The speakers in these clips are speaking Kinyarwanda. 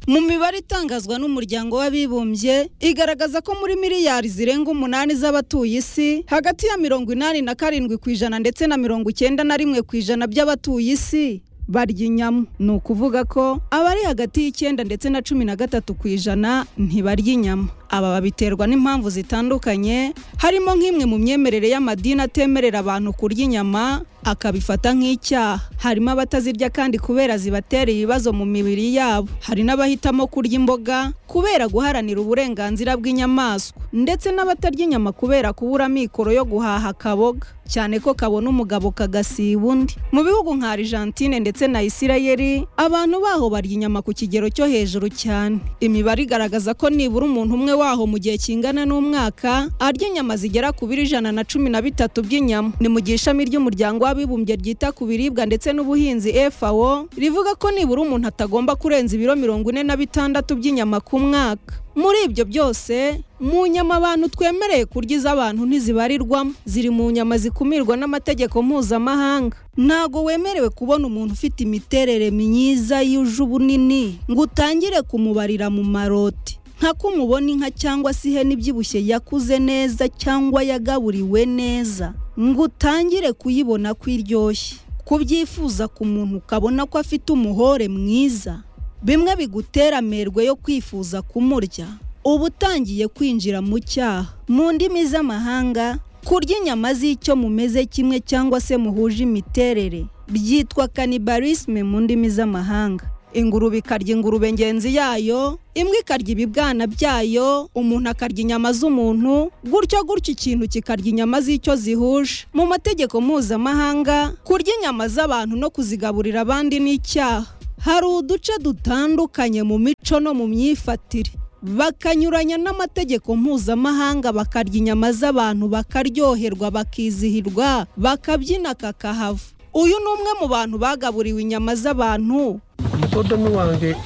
mu mibare itangazwa n'umuryango w'abibumbye igaragaza ko muri miliyari zirenga umunani z'abatuye isi hagati ya mirongo inani na karindwi ku ijana ndetse na mirongo icyenda na rimwe ku ijana by'abatuye isi barya inyama ni ukuvuga ko abari hagati y'icyenda ndetse na cumi na gatatu ku ijana ntibarya inyama aba babiterwa n'impamvu zitandukanye harimo nk'imwe mu myemerere y'amadini atemerera abantu kurya inyama akabifata nk'icyaha harimo abatazirya kandi kubera zibatera ibibazo mu mibiri yabo hari n'abahitamo kurya imboga kubera guharanira uburenganzira bw'inyamaswa ndetse n'abatarya inyama kubera kubura amikoro yo guhaha kaboga cyane ko kabona umugabo kagasiba undi mu bihugu nka Argentine ndetse na Isirayeli abantu baho barya inyama ku kigero cyo hejuru cyane imibare igaragaza ko nibura umuntu umwe waho mu gihe kingana n'umwaka arya inyama zigera ku biro ijana na cumi na bitatu by'inyama ni mu gihe ishami ry'umuryango w'abibumbye ryita ku biribwa ndetse n'ubuhinzi FAO rivuga ko nibura umuntu atagomba kurenza ibiro mirongo ine na bitandatu by'inyama ku mwaka muri ibyo byose mu nyama abantu twemereye kurya iz'abantu ntizibarirwamo ziri mu nyama zikumirwa n'amategeko mpuzamahanga ntago wemerewe kubona umuntu ufite imiterere myiza yuje ubunini ngo utangire kumubarira mu maroti nka ko umubona inka cyangwa se ihene ibyibushye yakuze neza cyangwa yagaburiwe neza ngo utangire kuyibona ko iryoshye kubyifuza ku muntu ukabona ko afite umuhore mwiza bimwe bigutera amerwe yo kwifuza kumurya uba utangiye kwinjira mu cyaha mu ndimi z'amahanga kurya inyama z'icyo mumeze kimwe cyangwa se muhuje imiterere byitwa cannibalisme mu ndimi z'amahanga ingurube ikarya ingurube ngenzi yayo imbwa ikarya ibibwana byayo umuntu akarya inyama z'umuntu gutyo gutyo ikintu kikarya inyama z'icyo zihuje mu mategeko mpuzamahanga kurya inyama z'abantu no kuzigaburira abandi ni icyaha hari uduce dutandukanye mu mico no mu myifatire bakanyuranya n'amategeko mpuzamahanga bakarya inyama z'abantu bakaryoherwa bakizihirwa bakabyina kakahava uyu ni umwe mu bantu bagaburiwe inyama z'abantu umukodoni wanjye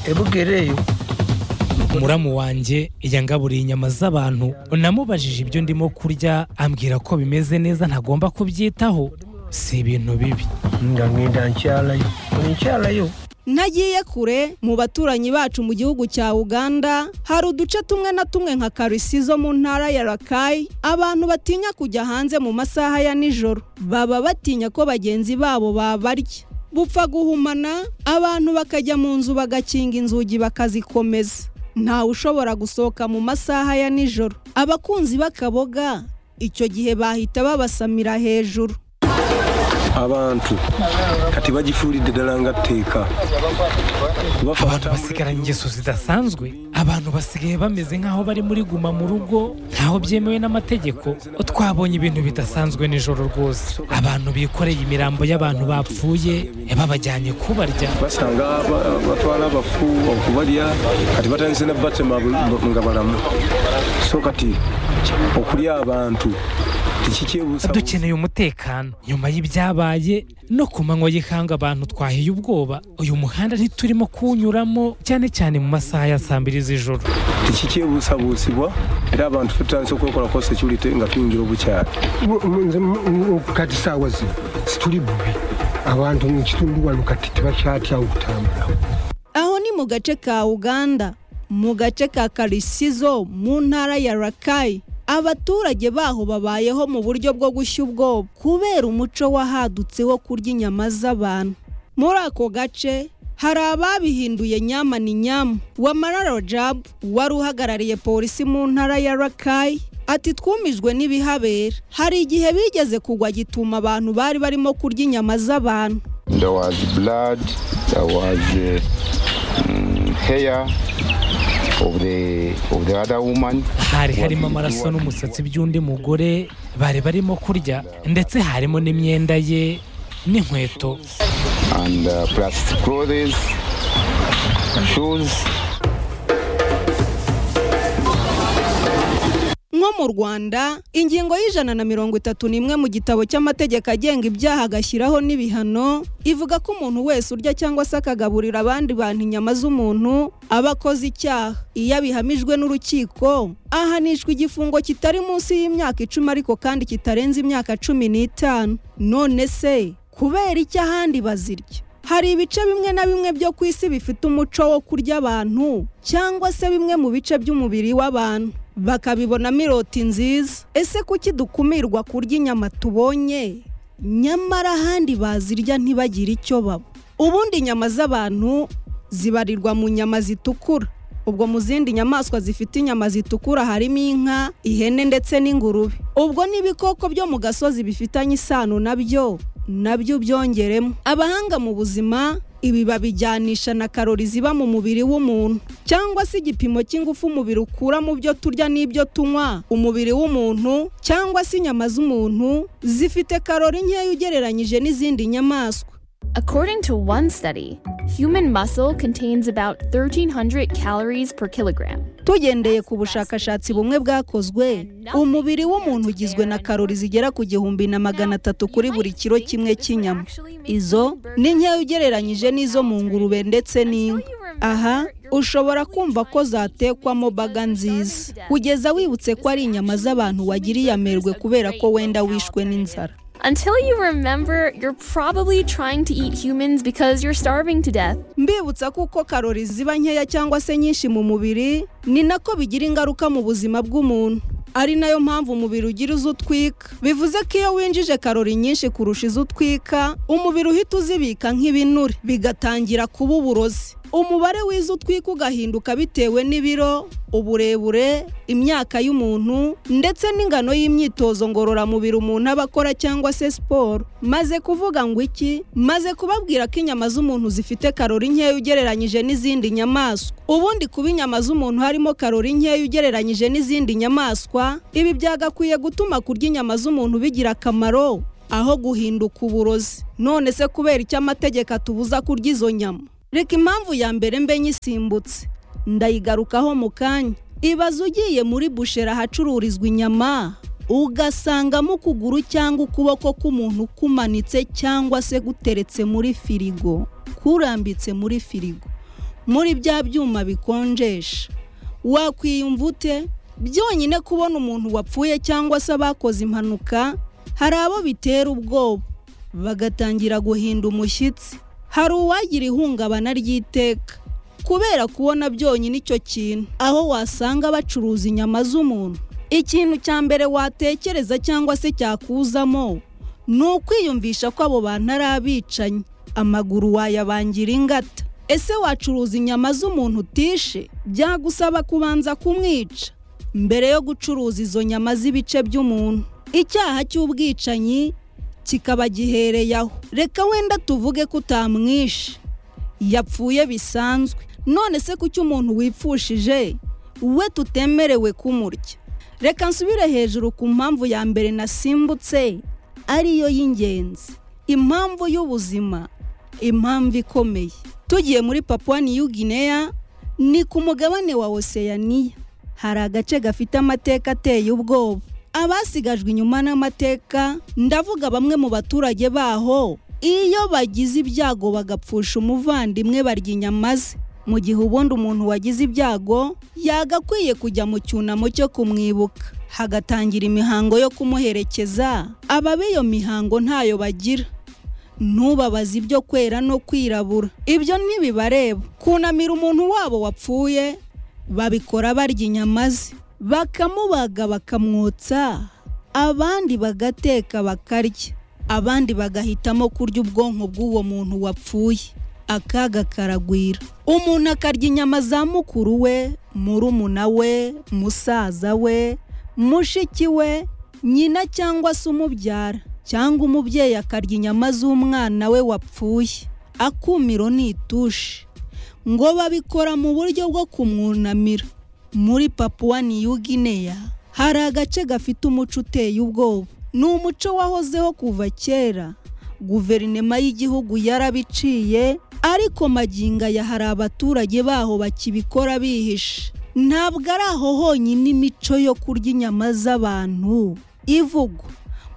ebugereyo muramu wanjye yangaburiye inyama z'abantu namubajije ibyo ndimo kurya ambwira ko bimeze neza ntagomba kubyitaho si ibintu bibi ndamwenda ncyarayo ncyarayo ntagiye kure mu baturanyi bacu mu gihugu cya uganda hari uduce tumwe na tumwe nka karisi zo mu ntara ya rakayi abantu batinya kujya hanze mu masaha ya nijoro baba batinya ko bagenzi babo babarya bupfa guhumana abantu bakajya mu nzu bagakinga inzugi bakazikomeza ntawe ushobora gusohoka mu masaha ya nijoro abakunzi b'akaboga icyo gihe bahita babasamira hejuru abantu kati bagifuridde ddala nga tteeka abantu bafata basigaranye ingeso zidasanzwe abantu basigaye bameze nk'aho bari muri guma mu rugo ntaho byemewe n'amategeko twabonye ibintu bidasanzwe nijoro rwose abantu bikoreye imirambo y'abantu bapfuye babajyanye kubarya basanga ba- batwala abafu okubalya kati batandise na batema bu- nga balamu so kati okulya abantu tekikyebuusa dukeneye umutekano nyuma y'ibyabaye no ku manywa y'ikanga abantu twahiye ubwoba uyu muhanda ntiturimo kuwunyuramo cyane cyane mu masaha ya saa mbiri z'ijoro tekikyebuusabuusibwa era abantu ffe tutandise okwekolako security nga tuyingira obukyala Bu- mu- nze- mu- mu- kati saawa zino situli bubi abantu mu kitundu wano kati tebakyatya okutambula aho ni mu gace ka uganda mu gace ka karisizo mu ntara ya rakayi abaturage baho babayeho mu buryo bwo gushya ubwoba kubera umuco wahadutse wo kurya inyama z'abantu muri ako gace hari ababihinduye nyama ni nyama wamara rojabu wari uhagarariye polisi mu ntara ya rakayi ati twumijwe n'ibihabera hari igihe bigeze kugwa gituma abantu bari barimo kurya inyama z'abantu There was blood, there was uh, mm, hair of the of the other woman. hari harimo amaraso n'umusatsi by'undi mugore bari barimo kurya ndetse harimo n'imyenda ye n'inkweto and uh, plus clothes, shoes. nko mu rwanda ingingo y'ijana na mirongo itatu n'imwe mu gitabo cy'amategeko agenga ibyaha agashyiraho n'ibihano ivuga ko umuntu wese urya cyangwa se akagaburira abandi bantu inyama z'umuntu aba akoze icyaha iyo abihamijwe n'urukiko ahanishwa igifungo kitari munsi y'imyaka icumi ariko kandi kitarenze imyaka cumi n'itanu none se kubera iki ahandi bazirya hari ibice bimwe na bimwe byo ku isi bifite umuco wo kurya abantu cyangwa se bimwe mu bice by'umubiri w'abantu bakabibonamo iroti nziza ese kuki dukumirwa kurya inyama tubonye nyamara ahandi bazirya ntibagire icyo baba ubundi inyama z'abantu zibarirwa mu nyama zitukura ubwo mu zindi nyamaswa zifite inyama zitukura harimo inka ihene ndetse n'ingurube ubwo n'ibikoko byo mu gasozi bifitanye isano nabyo nabyo byongeremo abahanga mu buzima ibi babijyanisha na karori ziba mu mubiri w'umuntu cyangwa se igipimo cy'ingufu umubiri ukura mu byo turya n'ibyo tunywa umubiri w'umuntu cyangwa se inyama z'umuntu zifite karori nkeya ugereranyije n'izindi nyamaswa According to one study, human muscle contains about 1,300 calories per kilogram. tugendeye ku bushakashatsi bumwe bwakozwe umubiri w'umuntu ugizwe na karori zigera ku gihumbi na magana atatu kuri buri kiro kimwe cy'inyama izo ni nkeya ugereranyije n'izo mu ngurube ndetse n'inka aha ushobora kumva ko zatekwamo baga nziza kugeza wibutse ko ari inyama z'abantu wagiriye amerwe kubera ko wenda wishwe n'inzara Until you remember, you're probably trying to eat humans because you're starving to death. mbibutsa kuko karori ziba nkeya cyangwa se nyinshi mu mubiri ni nako bigira ingaruka mu buzima bw'umuntu ari nayo mpamvu umubiri ugira izo utwika bivuze ko iyo winjije karori nyinshi kurusha izo utwika umubiri uhita uzibika nk'ibinure bigatangira kuba uburozi umubare w'izo utwika ugahinduka bitewe n'ibiro uburebure imyaka y'umuntu ndetse n'ingano y'imyitozo ngororamubiri umuntu aba akora cyangwa se siporo maze kuvuga ngo iki maze kubabwira ko inyama z'umuntu zifite karori nkeya ugereranyije n'izindi nyamaswa ubundi kuba inyama z'umuntu harimo karori nkeya ugereranyije n'izindi nyamaswa ibi byagakwiye gutuma kurya inyama z'umuntu bigira akamaro aho guhinduka uburozi none se kubera icyo amategeko atubuza kurya izo nyama reka impamvu ya mbere mbe nyisimbutse ndayigarukaho mu kanya ibaze ugiye muri bushera ahacururizwa inyama ugasangamo ukuguru cyangwa ukuboko k'umuntu kumanitse cyangwa se guteretse muri firigo kurambitse muri firigo muri bya byuma bikonjesha wakwiyumva ute byonyine kubona umuntu wapfuye cyangwa se abakoze impanuka hari abo bitera ubwoba bagatangira guhinda umushyitsi hari uwagira ihungabana ry'iteka kubera kubona byonyine icyo kintu aho wasanga bacuruza inyama z'umuntu ikintu cya mbere watekereza cyangwa se cyakuzamo ni ukwiyumvisha ko abo bantu ari abicanyi amaguru wayabangira ingata ese wacuruza inyama z'umuntu utishe byagusaba kubanza kumwica mbere yo gucuruza izo nyama z'ibice by'umuntu icyaha cy'ubwicanyi kikaba gihereye aho reka wenda tuvuge ko utamwishe yapfuye bisanzwe none se kuki umuntu wipfushije we tutemerewe kumurya reka nsubire hejuru ku mpamvu ya mbere nasimbutse ariyo y'ingenzi impamvu y'ubuzima impamvu ikomeye tugiye muri papua niyu gineya ni ku mugabane wa oseyaniya hari agace gafite amateka ateye ubwoba abasigajwe inyuma n'amateka ndavuga bamwe mu baturage baho iyo bagize ibyago bagapfusha umuvandimwe barya inyama ze mu gihe ubundi umuntu wagize ibyago yagakwiye kujya mu cyunamo cyo kumwibuka hagatangira imihango yo kumuherekeza ababa iyo mihango ntayo bagira ntubabaze ibyo kwera no kwirabura ibyo ntibibareba kunamira umuntu wabo wapfuye babikora barya inyama ze bakamubaga bakamwotsa abandi bagateka bakarya abandi bagahitamo kurya ubwonko bw'uwo muntu wapfuye akaga karagwira umuntu akarya inyama za mukuru we murumuna we musaza we mushiki we nyina cyangwa se umubyara cyangwa umubyeyi akarya inyama z'umwana we wapfuye akumiro ni itushi ngo babikora mu buryo bwo kumwunamira muri papua niyu gineya hari agace gafite umuco uteye ubwoba ni umuco wahozeho kuva kera guverinoma y'igihugu yarabiciye ariko magingo aya hari abaturage baho bakibikora bihishe ntabwo ari aho honyine imico yo kurya inyama z'abantu ivugwa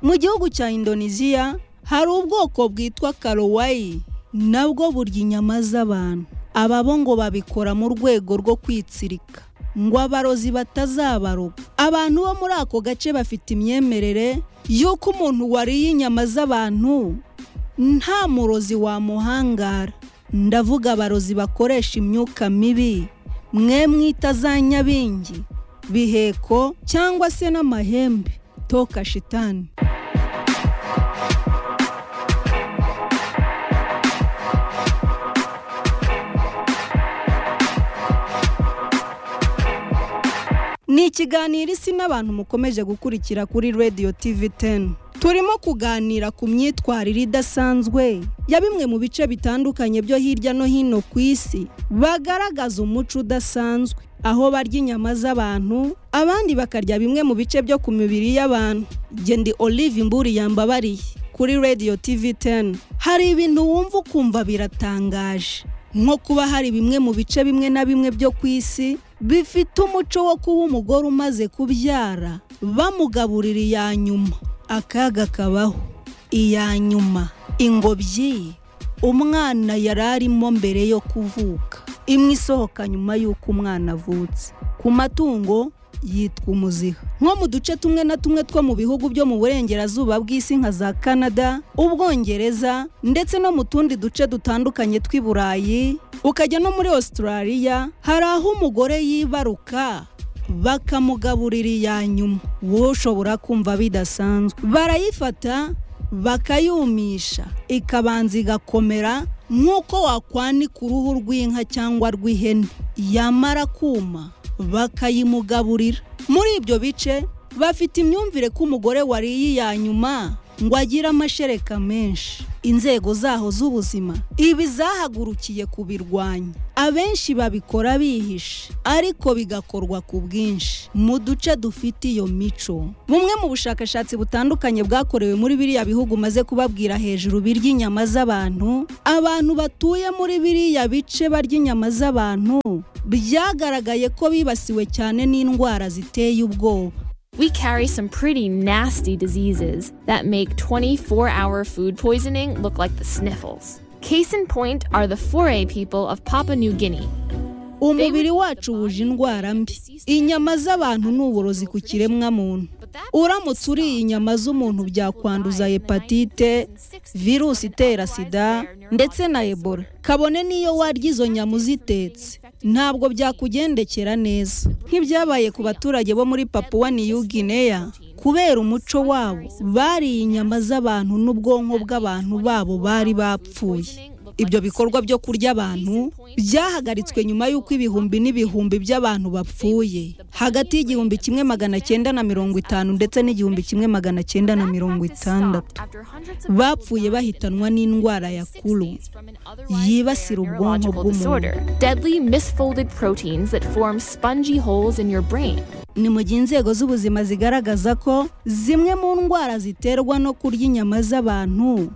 mu gihugu cya indoneziya hari ubwoko bwitwa karowayi nabwo burya inyama z'abantu ababo ngo babikora mu rwego rwo kwitsirika ngo abarozi batazabaroga abantu bo muri ako gace bafite imyemerere y'uko umuntu wariye inyama z'abantu nta murozi wamuhangara ndavuga abarozi bakoresha imyuka mibi mwe mwita za nyabingi biheko cyangwa se n'amahembe toka shitani ni ikiganiro isi n'abantu mukomeje gukurikira kuri radiyo tivi teni turimo kuganira ku myitwarire idasanzwe ya bimwe mu bice bitandukanye byo hirya no hino ku isi bagaragaza umuco udasanzwe aho barya inyama z'abantu abandi bakarya bimwe mu bice byo ku mibiri y'abantu gendi olive imburi yambabariye kuri radiyo tivi teni hari ibintu wumva ukumva biratangaje nko kuba hari bimwe mu bice bimwe na bimwe byo ku isi bifite umuco wo kuba umugore umaze kubyara bamugaburira iya nyuma akaga kabaho iya nyuma ingobyi umwana yari arimo mbere yo kuvuka imwe isohoka nyuma y'uko umwana avutse ku matungo yitwa umuziha nko mu duce tumwe na tumwe two mu bihugu byo mu burengerazuba bw'isi nka za canada ubwongereza ndetse no mu tundi duce dutandukanye tw'i burayi ukajya no muri australia hari aho umugore yibaruka bakamugaburira iya nyuma wowe ushobora kumva bidasanzwe barayifata bakayumisha ikabanza igakomera nk'uko wakwanika uruhu rw'inka cyangwa rw'ihene yamara kuma bakayimugaburira muri ibyo bice bafite imyumvire ko umugore wariye iya nyuma ngo agire amashereka menshi inzego zaho z'ubuzima ibi zahagurukiye kubirwanya abenshi babikora bihishe ariko bigakorwa ku bwinshi mu duce dufite iyo mico bumwe mu bushakashatsi butandukanye bwakorewe muri biriya bihugu maze kubabwira hejuru birya inyama z'abantu abantu batuye muri biriya bice barya inyama z'abantu byagaragaye ko bibasiwe cyane n'indwara ziteye ubwoba We carry some pretty nasty diseases that make 24 hour food poisoning look like the sniffles. Case in point are the foray people of Papua New Guinea. umubiri wacu wuje indwara mbi inyama z'abantu ni uburozi ku kiremwamuntu uramutse uriye inyama z'umuntu byakwanduza hepatite virusi itera sida ndetse na ebola kabone n'iyo warya izo nyama uzitetse ntabwo byakugendekera neza nk'ibyabaye ku baturage bo muri papuwa niyu gineya kubera umuco wabo bariye inyama z'abantu n'ubwonko bw'abantu babo bari bapfuye ibyo bikorwa byo kurya abantu byahagaritswe nyuma y'uko ibihumbi n'ibihumbi by'abantu bapfuye hagati y'igihumbi kimwe magana cyenda na mirongo itanu ndetse n'igihumbi kimwe magana cyenda na mirongo itandatu bapfuye bahitanwa n'indwara ya kuru yibasira ubwonko bw'umuntu Deadly misfolded proteins that form spongy holes in your brain. ni mu gihe inzego z'ubuzima zigaragaza ko zimwe mu ndwara ziterwa no kurya inyama z'abantu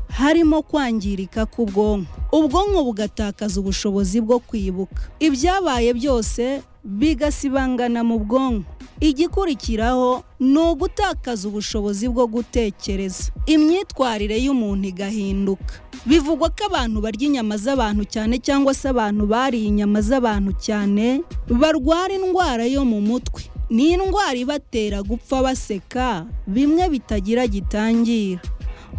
harimo kwangirika k'ubwonko ubwonko bugatakaza ubushobozi bwo kwibuka ibyabaye byose bigasibangana mu bwonko igikurikiraho ni ugutakaza ubushobozi bwo gutekereza imyitwarire y'umuntu igahinduka bivugwa ko abantu barya inyama z'abantu cyane cyangwa se abantu bariye inyama z'abantu cyane barwara indwara yo mu mutwe ni indwara ibatera gupfa baseka bimwe bitagira gitangira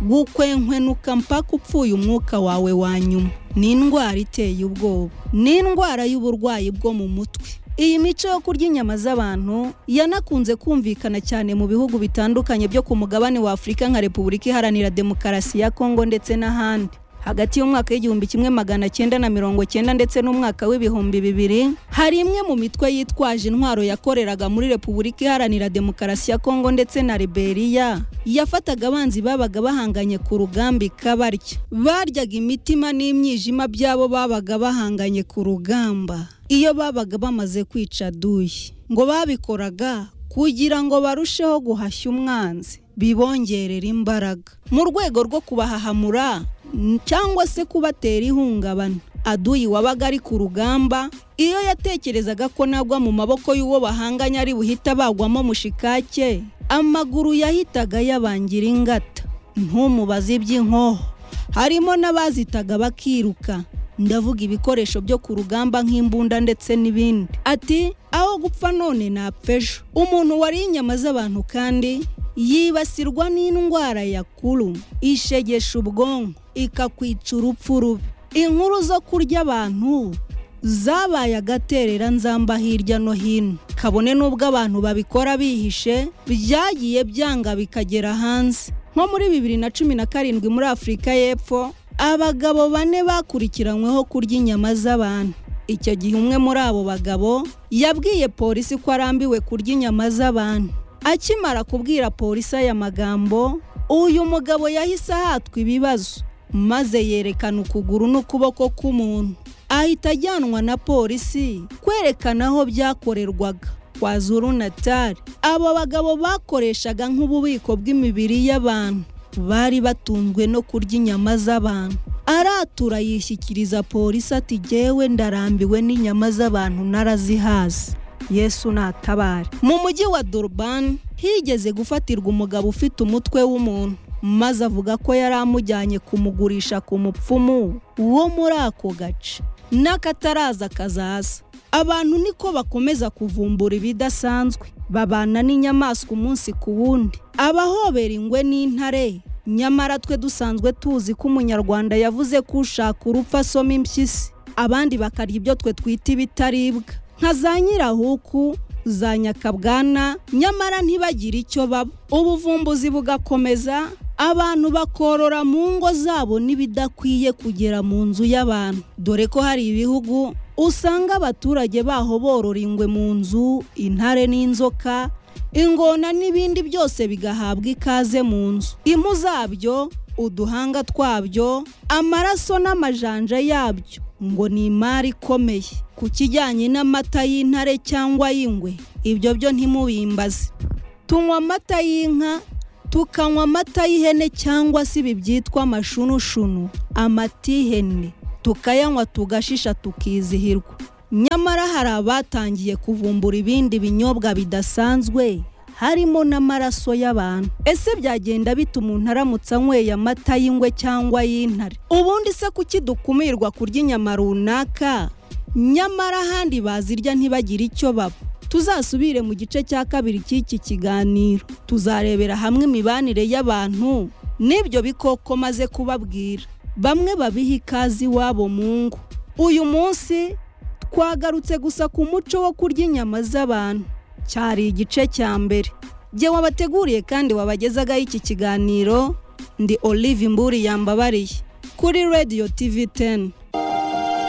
gukwenkwenuka mpaka upfuye umwuka wawe wa nyuma ni indwara iteye ubwoba ni indwara y'uburwayi bwo mu mutwe iyi mico yo kurya inyama z'abantu yanakunze kumvikana cyane mu bihugu bitandukanye byo ku mugabane wa afurika nka repubulika iharanira demokarasi ya kongo ndetse n'ahandi hagati y'umwaka w'igihumbi kimwe magana cyenda na mirongo cyenda ndetse n'umwaka w'ibihumbi bibiri hari imwe mu mitwe yitwaje intwaro yakoreraga muri repubulika iharanira demokarasi ya kongo ndetse na liberiya yafataga abanzi babaga bahanganye ku rugamba ikabarya baryaga imitima n'imyijima by'abo babaga bahanganye ku rugamba iyo babaga bamaze kwica duyi ngo babikoraga kugira ngo barusheho guhashya umwanzi bibongerera imbaraga mu rwego rwo kubahahamura n- cyangwa se kubatera ihungabana aduyi wabaga ari ku rugamba iyo yatekerezaga ko nagwa mu maboko y'uwo bahanganye ari buhite abagwamo mushikake amaguru yahitaga yabangira ingata ntumubaze iby'inkoho harimo n'abazitaga bakiruka ndavuga ibikoresho byo ku rugamba nk'imbunda ndetse n'ibindi ati aho gupfa none napfa ejo umuntu wariye inyama z'abantu kandi yibasirwa n'indwara ya kuru ishegesha ubwonko ikakwica urupfu rubi inkuru zo kurya abantu zabaye agaterera nzamba hirya no hino kabone n'ubwo abantu babikora bihishe byagiye byanga bikagera hanze nko muri bibiri na cumi na karindwi muri afurika y'epfo abagabo bane bakurikiranyweho kurya inyama z'abantu icyo gihe umwe muri abo bagabo yabwiye polisi ko arambiwe kurya inyama z'abantu akimara kubwira polisi aya magambo uyu mugabo yahise ahatwa ibibazo maze yerekana ukuguru n'ukuboko k'umuntu ahita ajyanwa na polisi kwerekana aho byakorerwaga kwa zuru natari abo bagabo bakoreshaga nk'ububiko bw'imibiri y'abantu bari batunzwe no kurya inyama z'abantu aratura yishyikiriza polisi ati jyewe ndarambiwe n'inyama z'abantu narazihaze yesu natabare mu mujyi wa durban higeze gufatirwa umugabo ufite umutwe w'umuntu maze avuga ko yari amujyanye kumugurisha ku mupfumu wo muri ako gace n'akataraza kazaza abantu niko bakomeza kuvumbura ibidasanzwe babana n'inyamaswa umunsi ku wundi abahobera ingwe n'intare nyamara twe dusanzwe tuzi ko umunyarwanda yavuze ko ushaka urupfu asoma impyisi abandi bakarya ibyo twe twita ibitaribwa nka za nyirahuku za nyakabwana nyamara ntibagire icyo baba ubuvumbuzi bugakomeza abantu bakorora mu ngo zabo n'ibidakwiye kugera mu nzu y'abantu dore ko hari ibihugu usanga abaturage baho borora ingwe mu nzu intare n'inzoka ingona n'ibindi byose bigahabwa ikaze mu nzu impu zabyo uduhanga twabyo amaraso n'amajanja yabyo ngo ni imari ikomeye ku kijyanye n'amata y'intare cyangwa y'ingwe ibyo byo ntimubimbaze tunywa amata y'inka tukanywa amata y'ihene cyangwa se ibi byitwa amashunushunu amata y'ihene tukayanywa tugashisha tukizihirwa nyamara hari abatangiye kuvumbura ibindi binyobwa bidasanzwe harimo n'amaraso y'abantu ese byagenda bita umuntu aramutse anyweye amata y'ingwe cyangwa y'intare ubundi se kuki dukumirwa kurya inyama runaka nyamara ahandi bazirya ntibagire icyo baba tuzasubire mu gice cya kabiri cy'iki kiganiro tuzarebera hamwe imibanire y'abantu n'ibyo bikoko maze kubabwira bamwe babiha ikaze iwabo mu ngo uyu munsi twagarutse gusa ku muco wo kurya inyama z'abantu cyari igice cya mbere jye wabateguriye kandi wabagezaga iki kiganiro ndi olive mburi yambabariye kuri radiyo tivi teni